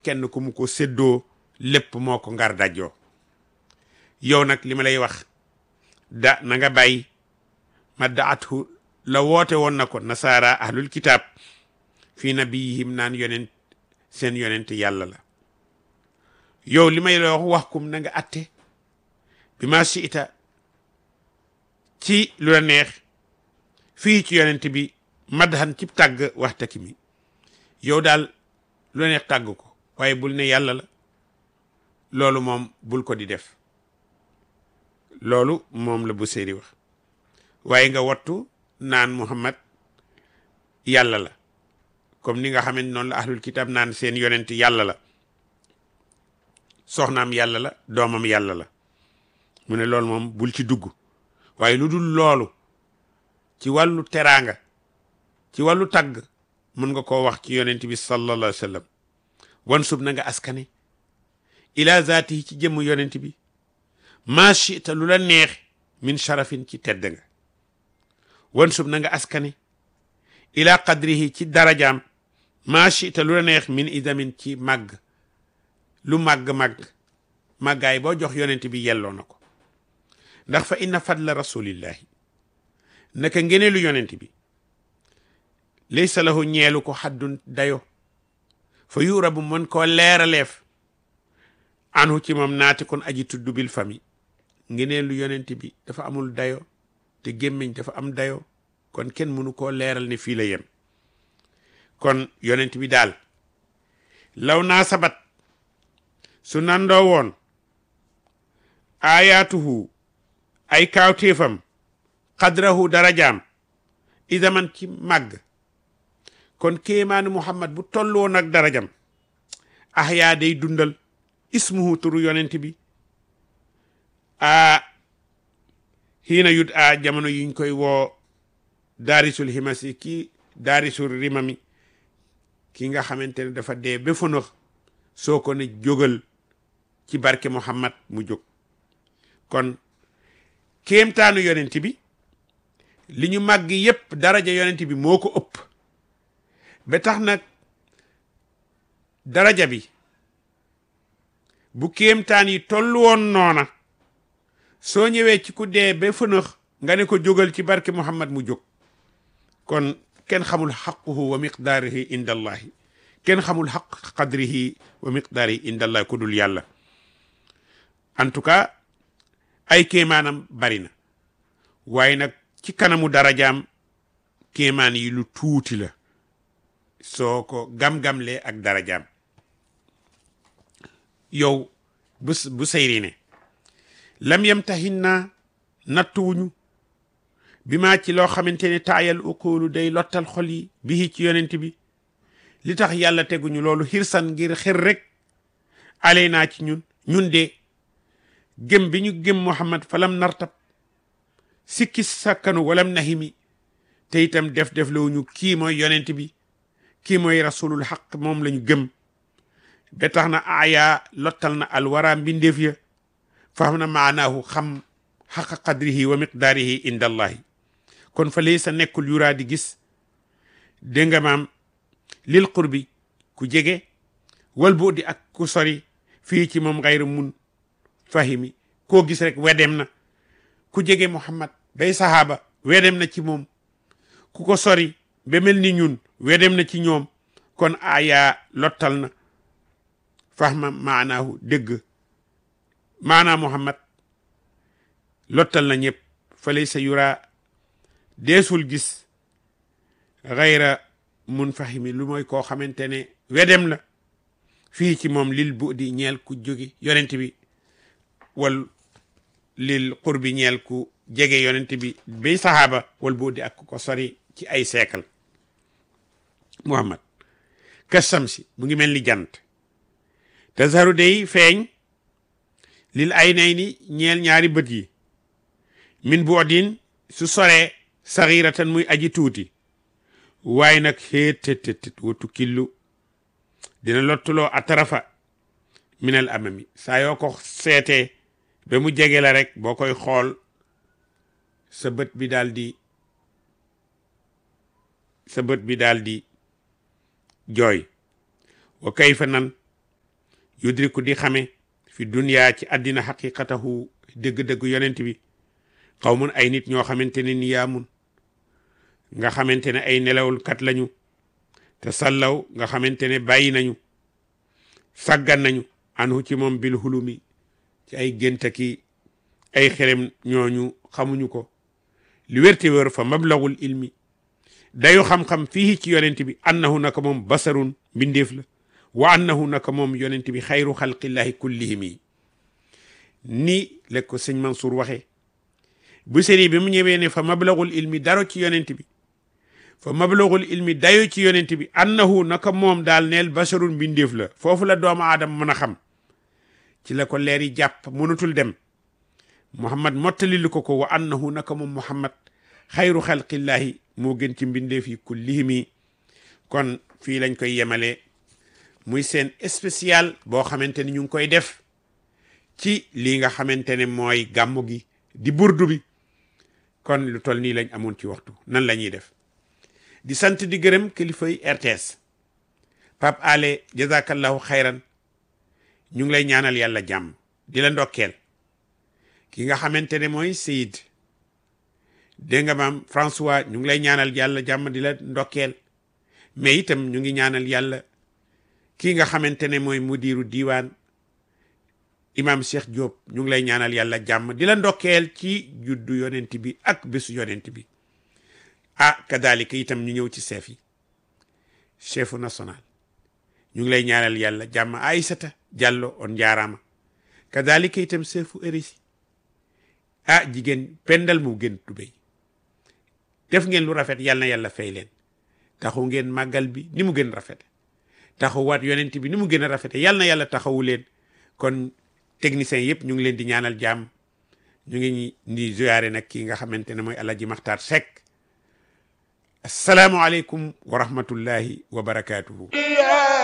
kenn ku mu ko séddoo lépp moo ko ngar dajjoo yow nag li ma lay wax da na nga bàyyi ma daatu la woote woon na ko nasaara ahlul kitaab fii nabiyihim naan yonent seen yonent yàlla la yow li may la wax wax kum na nga atte bi ma si ita ci lu la neex fii ci yonent bi madhan ci tàgg waxtaki mi yow daal lu la neex tàgg ko waaye bul ne yàlla la loolu moom bul ko di def loolu moom la bu séeri wax waaye nga wattu naan muhammad yàlla la comme ni nga xamante noonu la ahlul kitab naan seen yonent yàlla la soxnaam yàlla la doomam yàlla la mu ne loolu moom bul ci dugg waaye lu dul loolu ci wàllu teraanga ci wàllu tagg mën nga koo wax ci yonent bi sallallahu alayhi wa sallam wan sub na nga askane ila zaatihi ci jëmm yonent bi maa chita lu la neex min sharafin ci tedd nga wan sub na nga askane ila qadrihi ci darajaam maa chita lu la neex min idamin ci màgg lu màgg-màgg màggaay boo jox yonent bi yelloo na ko ndax fa inna fadla rasulillahi naka ngeneelu yonent bi laysa lahu ñeelu ko xaddun dayo fa yurabu mën koo leeraleef anhu ci moom naati kon aji tudd bil fami ngeneelu yonent bi dafa amul dayo te gémmiñ dafa am dayo kon kenn mënu koo leeral ne fii la yem kon yonent bi daal law naa sabat su nandoo woon ayaatuhu ay kaawtéefam xadrahu darajaam idaman ci màgg kon kéemaani muhammad bu toll woon ak darajam ahyaa day dundal ismuhu turu yonent bi a xiina yut a jamono yuñ koy woo daarisul himasi ki daarisul rimami ki nga xamante ne dafa dee ba fënax soo ko ne jógal ci barke muhammad mu jóg kon kéemtaanu yonent bi li ñu màgg yépp daraja yonent bi moo ko ëpp ba tax nag daraja bi bu kéemtaan yi toll woon noona soo ñëwee ci ku dee ba fënax nga ne ko jógal ci barke muhammad mu jóg kon kenn xamul xaquhu wa miqdaarihi inda allahi kenn xamul xaq qadrihi wa miqdaarihi inda allahi ku dul yàlla en tout cas ay kéemaanam bari na waaye nag ci kanamu darajaam kéemaan yi lu tuuti la soo ko gam-gamlee ak darajaam yow bu bu sayri ne lam yamtahin naa nattuwuñu bi maa ci loo xamante ne taayal uqulu day lottal xol yi bii ci yonent bi li tax yàlla teguñu loolu xirsan ngir xir rek ale naa ci ñun ñun de gëm bi ñu gëm muhammad falam nartab sikki sakkanu walam nahimi te itam def def lawuñu kii mooy yonent bi kii mooy rasulul xaq moom lañu gëm ba tax na aaya lottal na alwara mbindeef ya faham na maanaahu xam xaqa qadrihi wa miqdaarihi inda allahi kon fa lay sa nekkul yuraa di gis dégg nga maam lil qurbi ku jege wal bu di ak ku sori fii ci moom xayru mun fahimi koo gis rek wedem na ku jege muhammad bay sahaaba wedem na ci moom ku ko sori ba mel ni ñun wedem na ci ñoom kon aya lottal na fahma maanaahu dégg maanaa muhammad lottal na ñëpp fa lay sa yura deesul gis xayra mun fahimi lu mooy koo xamante ne wedem la fii ci moom lil bu di ñeel ku jóge yonent bi wal lil qurbi ñeel ku jege yonent bi bay sahaaba wal bu di ak ko sori ci ay seekal muhammad kasamsi mu ngi mel ni jant tazaru day feeñ lil ay nay ni ñeel ñaari bët yi min bu odin su soree saxiratan muy aji tuuti waaye nag xéetététét watu killu dina lottuloo atarafa minal amami saa yoo ko seetee ba mu jege la rek boo koy xool sa bët bi daal di sa bët bi daal di jooy wa kayfa nan yudriku di xame fi dunya ci àddina xaqiqatahu dëgg-dëgg yonent bi xawmun ay nit ñoo xamante ne niyaamun nga xamante ne ay nelawul kat lañu te sallaw nga xamante ne bàyyi nañu sàggan nañu anhu ci moom bil hulumi ci ay géntaki ay xerem ñooñu xamuñu ko li wérte wér fa mablagul ilmi dayu xam-xam fii ci yonent bi annahu naka moom basarun mbindeef la wa annahu naka moom yonent bi xayru xalqillahi kullihim yi ni la ko sëñ Mansour waxee bu seri bi mu ñëwee ne fa mablagul ilmi daro ci yonent bi fa mablagul ilmi dayo ci yonent bi annahu naka moom daal neel basarun mbindeef la foofu la doomu aadama mën a xam ci la ko leer yi jàpp mënatul dem muhammad mottalilu ko ko wa annahu naka moom muhammad xayru xalqillahi moo gën ci mbindeef yi kullihimi kon fii lañ koy yemale muy seen spécial boo xamante ni ñu ngi koy def ci lii nga xamante ne mooy gàmmu gi di burdu bi kon lu toll nii lañ amoon ci waxtu nan la ñuy def di sant di gërëm kilifay RTS Pape Ale jazakallahu xayran ñu ngi lay ñaanal yàlla jàmm di la ndokkeel ki nga xamante ne mooy Seyid dégg nga maam François ñu ngi lay ñaanal yàlla jàmm di la ndokkeel mais itam ñu ngi ñaanal yàlla kii nga xamante ne mooy mudiru diiwaan imam Cheikh Diop ñu ngi lay ñaanal yàlla jàmm di la ndokkeel ci juddu yonent bi ak bésu yonent bi ah kadalika itam ñu ñëw ci chef yi chefu national ñu ngi lay ñaanal yàlla jàmm Aïssata Diallo on njaaraama kadalika itam chefu érisi ah jigéen pendal mu gën tubéy def ngeen lu rafet yàlla na yàlla fay leen taxu ngeen màggal bi ni mu gën rafete taxawaat yonent bi ni mu gën a rafete yàlla na yàlla taxawu leen kon techniciens yëpp ñu ngi leen di ñaanal jàmm ñu ngi di ziyaare nag kii nga xamante ne mooy Alaaji Maxtaar Sekk asalaamualeykum wa rahmatullahi wa barakaatuhu